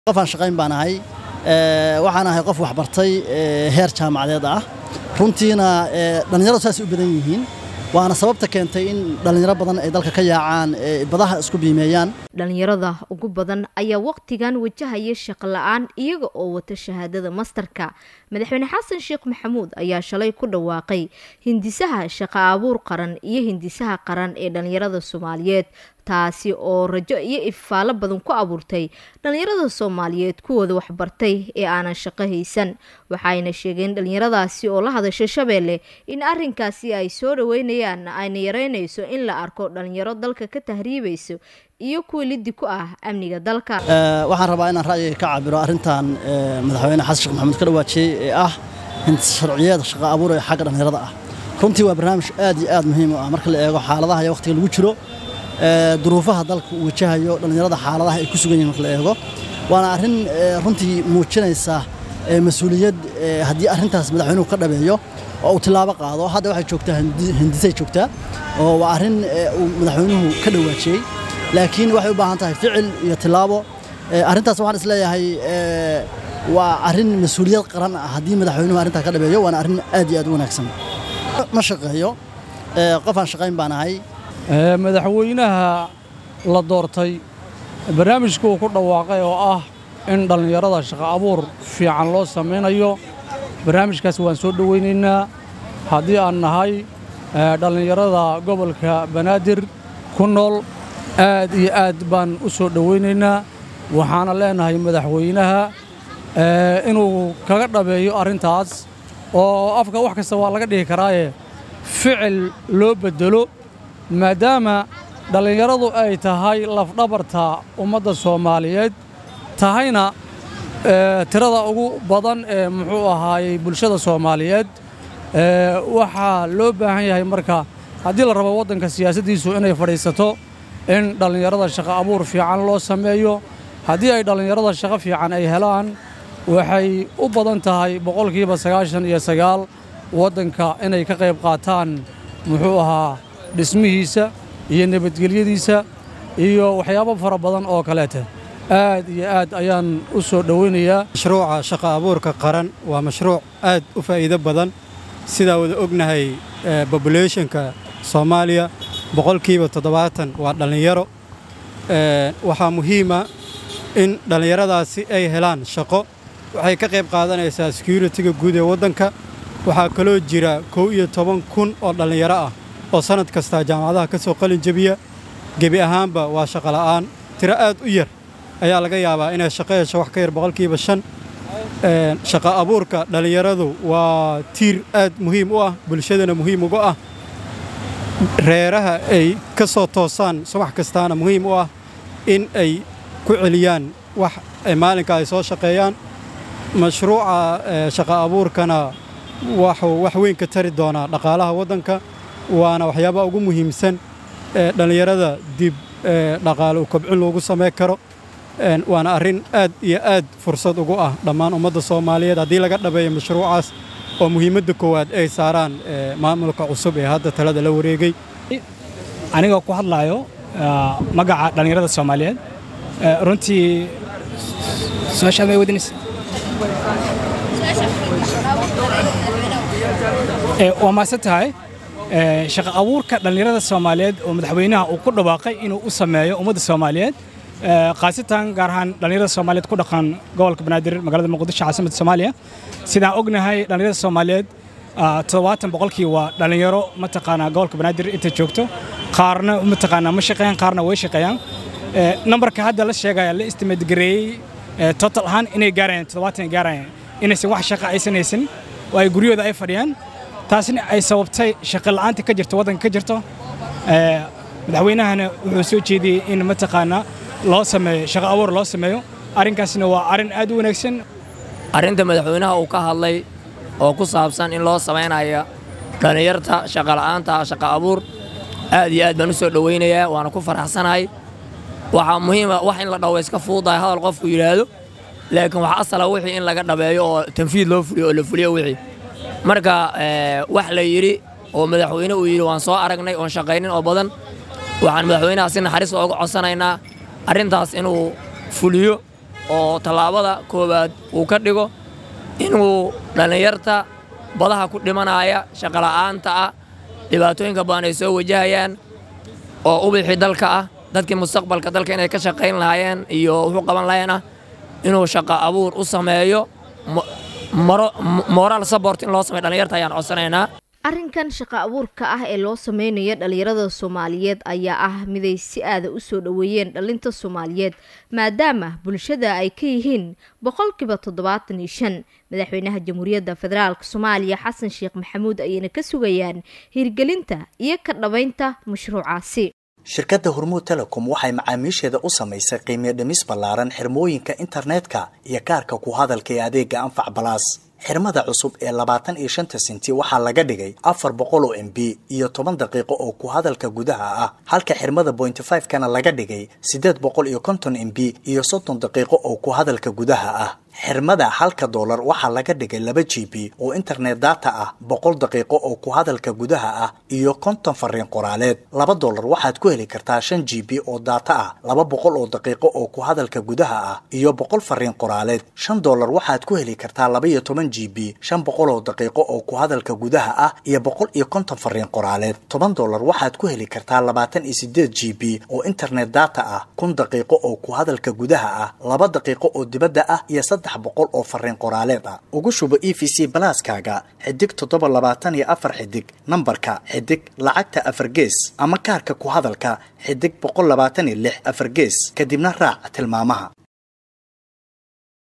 qof aan shaqayn baan ahay waxaan ahay qof waxbartay heer jaamacadeed ah runtiina dhallinyaradu saasay u badan yihiin waana sababta keentay in dhallinyaro badan ay dalka ka yaacaan badaha isku biimeeyaan dhallinyarada ugu badan ayaa waqtigan wajahaya shaqo la-aan iyaga oo wata shahaadada mastarka madaxweyne xasan sheekh maxamuud ayaa shalay ku dhawaaqay hindisaha shaqo abuur qaran iyo hindisaha qaran ee dhallinyarada soomaaliyeed taasi oo rajo iyo ifaalo badan ku abuurtay dhallinyarada soomaaliyeed kuwooda waxbartay ee aanan shaqo haysan waxayna sheegeen dhallinyaradaasi oo la hadashay shabeelle in arinkaasi ay soo dhaweynayaan ayna yareynayso in la arko dhallinyaro dalka ka tahriibayso iyo kuwa liddi ku ah amniga dalka waxaan rabaa inaan ra'yiga ka cabiro arrintan madaxweyne xasan sheekh maxamuud ka dhawaajiyey ee ah sharciyeed shaqo abuur ee xagga dhallinyarada ah runtii waa barnaamij aad iyo aad muhiim u ah marka la eego xaaladaha iyo waqtiga lagu jiro duruufaha dalka uu wajahayo dhallinyarada xaaladaha ay ku sugan yihin marka la eego waana arrin runtii muujinaysa mas-uuliyad haddii arrintaas madaxweynuhu ka dhabeeyo oo uu tilaabo qaado hadda waxay joogtaa hindisay joogtaa oo waa arrin uu madaxweynuhu ka dhawaajiyey laakiin waxay u baahan tahay ficil iyo tilaabo arrintaas waxaan isleeyahay waa arrin mas-uuliyad qaran ah haddii madaxweynuhu arrintaa ka dhabeeyo waana arrin aad iyo aad u wanaagsan ma shaqeeyo qof aan shaqayn baan ahay madaxweynaha la doortay barnaamijka uu ku dhawaaqay oo ah in dhallinyarada shaqo abuur fiican loo samaynayo barnaamijkaas waan soo dhowaynaynaa haddii aan nahay dhallinyarada gobolka banaadir ku nool aad iyo aad baan u soo dhowaynaynaa waxaana leenahay madaxweynaha inuu kaga dhabeeyo arrintaas oo afka wax kasta waa laga dhihi karaaye ficil loo beddelo maadaama dhallinyaradu ay tahay lafdhabarta ummadda soomaaliyeed tahayna tirada ugu badan ee muxuu ahaayey bulshada soomaaliyeed waxaa loo baahan yahay marka haddii la rabo waddanka siyaasaddiisu inay fadhiisato in dhallinyarada shaqo abuur fiican loo sameeyo haddii ay dhallinyarada shaqo fiican ay helaan waxay u badan tahay boqolkiiba sagaashan iyo sagaal waddanka inay ka qayb qaataan muxuu ahaa dhismihiisa iyo nabadgelyadiisa iyo waxyaabo fara badan oo kaleeta aad iyo aad ayaan u soo dhowaynayaa mashruuca shaqo abuurka qaran waa mashruuc aad u faa'iido badan sidaa wada ognahay bobulationka soomaaliya boqolkiiba toddobaatan waa dhallinyaro waxaa muhiima in dhallinyaradaasi ay helaan shaqo waxay ka qayb qaadanaysaa securitiga guud ee waddanka waxaa kaloo jira kow iyo toban kun oo dhallinyaro ah oo sannad kastaa jaamacadaha ka soo qalin jebiya gebi ahaanba waa shaqola'aan tiro aad u yar ayaa laga yaabaa inay shaqo hesho wax ka yar boqolkiiba shan shaqo abuurka dhallinyaradu waa tiir aad muhiim u ah bulshadana muhiim uga ah reeraha ay ka soo toosaan subax kastaana muhiim u ah in ay ku celiyaan wax maalinka ay soo shaqeeyaan mashruuca shaqo abuurkana waxuu wax weyn ka tari doonaa dhaqaalaha waddanka waana waxyaabaha ugu muhiimsan ee dhallinyarada dib dhaqaale u kobcin loogu samayn karo waana arrin aad iyo aad fursad ugu ah dhammaan ummadda soomaaliyeed haddii laga dhabeeyo mashruucaas oo muhiimadda koowaad ay saaraan maamulka cusub ee hadda talada la wareegay anigoo ku hadlaayo magaca dhallinyarada soomaaliyeed runtii su-aashaad may wadinaysa waa maasan tahay shaqo abuurka dhallinyarada soomaaliyeed oo madaxweynaha uu ku dhawaaqay inuu u sameeyo ummadda soomaaliyeed khaasatan gaar ahaan dhallinyarada soomaaliyeed ku dhaqan gobolka banaadir magaalada muqdisho caasimadda soomaaliya sidaan ognahay dhallinyarada soomaaliyeed toddobaatan boqolkii waa dhallinyaro mataqaanaa gobolka banaadir inta joogto qaarna mataqaanaa ma shaqeeyaan qaarna way shaqeeyaan nambarka hadda la sheegaya la estimate gareeyey total ahaan inay gaarayaan toddobaatan ay gaarayaan inaysan wax shaqa aysan haysan oo ay guryahooda ay fadhiyaan taasina ay sababtay shaqo la'aanta ka jirto waddanka ka jirto madaxweynahana wuxuu soo jeediyey in mataqaanaa loo sameeyo shaqo abuur loo sameeyo arrinkaasna waa arrin aad u wanaagsan arrinta madaxweynaha uu ka hadlay oo ku saabsan in loo samaynayo dhallinyarta shaqola'aanta shaqo abuur aad iyo aad baan u soo dhowaynayaa waana ku faraxsanahay waxaa muhiima wax in la dhawo iska fuudahay hadal qofku yidhaahdo laakiin wax asala wixii in laga dhabeeyo oo tanfiid loo fuliyo oo la fuliyo wixii marka wax la yidhi oo madaxweyne uu yidhi waan soo aragnay oon shaqaynin oo badan waxaan madaxweynaha si naxariis ooga codsanaynaa arrintaas inuu fuliyo oo tallaabada koowaad uu ka dhigo inuu dhallinyarta badaha ku dhimanaya shaqola'aanta ah dhibaatooyinka badan ay soo wajahayaan oo ubixii dalka ah dadkii mustaqbalka dalka inay ka shaqayn lahaayeen iyo wuxuu qaban lahayeen ah inuu shaqo abuur u sameeyo moraal sabort in loo sameyo dhallinyarta ayaan codsanaynaa arrinkan shaqo abuurka ah ee loo sameynayo dhalinyarada soomaaliyeed ayaa ah miday si aada u soo dhoweeyeen dhalinta soomaaliyeed maadaama bulshada ay ka yihiin boqolkiiba toddobaatan iyo shan madaxweynaha jamhuuriyadda federaalk soomaaliya xasan sheekh maxamuud ayayna ka sugayaan hirgelinta iyo ka dhabaynta mashruucaasi shirkadda hormuud telecom waxay macaamiisheeda u samaysay qiimiyo dhimis ballaaran xirmooyinka internetka iyo kaarka ku hadalka ee adeega anfac balaas xirmada cusub ee labaatan iyo shanta senti waxaa laga dhigay afar boqol oo m b iyo toban daqiiqo oo ku hadalka gudaha ah halka xirmada bointy five kana laga dhigay siddeed boqol iyo konton m b iyo soddon daqiiqo oo ku hadalka gudaha ah xirmada halka doolar waxaa laga dhigay laba g b oo internet data ah boqol daqiiqo oo ku hadalka gudaha ah iyo konton fariin qoraaleed laba doolar waxaad ku heli kartaa shan g b oo data ah laba boqol oo daqiiqo oo ku hadalka gudaha ah iyo boqol fariin qoraaleed shan doolar waxaad ku heli kartaa laba iyo toban g b shan boqol oo daqiiqo oo ku hadalka gudaha ah iyo boqol iyo konton fariin qoraaleed toban doolar waxaad ku heli kartaa labaatan iyo sideed g b oo internet data ah kun daqiiqo oo ku hadalka gudaha ah laba daqiiqo oo dibadda ah iyo saddex boqol oo fariin qoraaleed ah ugu shubo e v c balaaskaaga xidig toddoba labaatan iyo afar xidig nambarka xidig lacagta afar gees ama kaarka ku hadalka xidig boqol labaatan iyo lix afar gees kadibna raac tilmaamaha